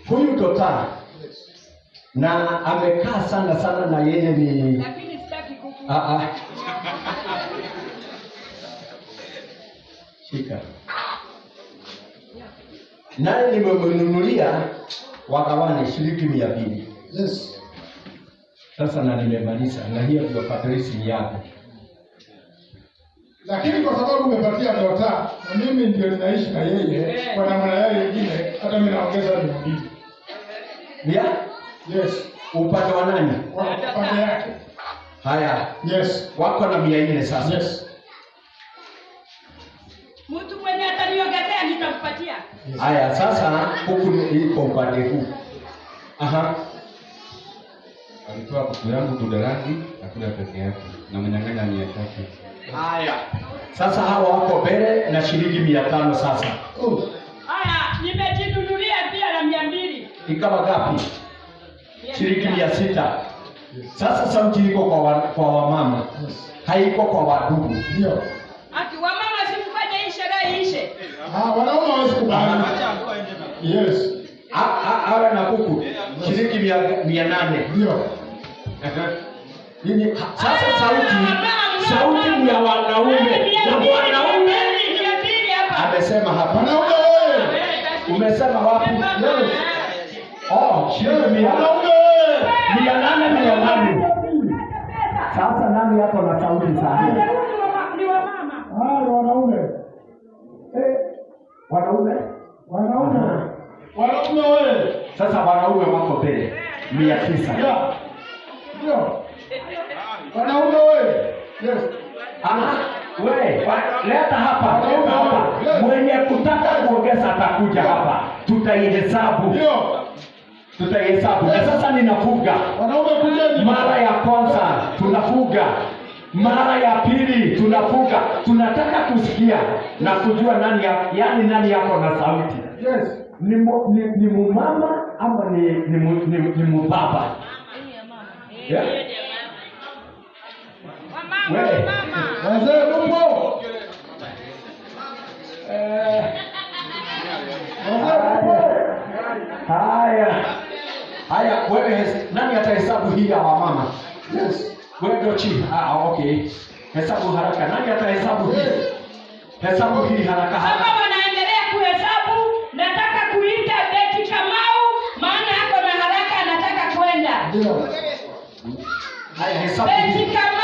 huyu Dota na amekaa sana sana na yeye ni lakini sitaki kuku ah, ah. Shika naye nimemnunulia wagawane shilingi mia mbili Yes. sasa, na nimemaliza na hiyo ndio patrisi yako. Lakini kwa sababu umepatia Dota na mimi ndio ninaishi na yeye kwa namna yale nyingine, hata mimi naongeza mia mbili. Ya Yes. upande wa nani? Kwa pande yake. Haya, Yes. wako na mia nne sasa. Yes. mtu mwenye ataniongezea nitampatia Haya, sasa huku ni- iko upande huu. Aha, Alitoa kuku yangu Budalangi akula peke yake na mnyang'anya mia tatu. haya. Sasa hawa wako mbele na shilingi mia tano sasa. Oh. haya nimejinunulia pia na mia mbili Ikawa gapi? Mia Shilingi sita. mia sita. Sasa sauti iko kwa wa, kwa wamama, Yes. haiko kwa wadugu. Ndio. ati wamama simfanye hii sherehe ishe Ah, wanaume hawezi kubali. Yes. A- a- Awe na kuku shilingi mia, mia nane. Ndio. Nini? ha- Sasa sauti sauti ni ya wanaume na wanaume amesema hapa. Wanaume wewe. Umesema wapi? Yes. Oh, shilingi mia Wanaume. mia nane mia nane. Sasa nani yako na sauti sana? ni wamama Ah, ni wanaume. Eh, wanaume Wanaume. Wanaume wewe. sasa, wanaume wako mbele mia tisa. Yeah. Ndio. Wanaume wewe. Yes. Aha, we wa- leta hapa, leta hapa. Mwenye kutaka kuongeza atakuja hapa, tutaihesabu, Ndio. tutaihesabu. Na sasa ninafuga Wanaume kujeni. mara ya kwanza tunafuga, mara ya pili tunafuga. Tunataka kusikia na kujua nani ya, yani nani yako na sauti Yes. ni, mu, ni, ni mumama ama ni, ni, mu- ni, ni mubaba yeah? wamama Wewe. wamama Wazee mpo. Eh, Wazee mpo. haya haya, wewe nani atahesabu hii ya wamama? Yes. Wewe ndio chief. Ah, okay. Hesabu haraka. Nani atahesabu hii? Hesabu hii haraka kama haraka. wanaendelea kuhesabu nataka kuita beti kamau maana ako na haraka anataka kwenda Ndio. Haya, hesabu beti hii. kamau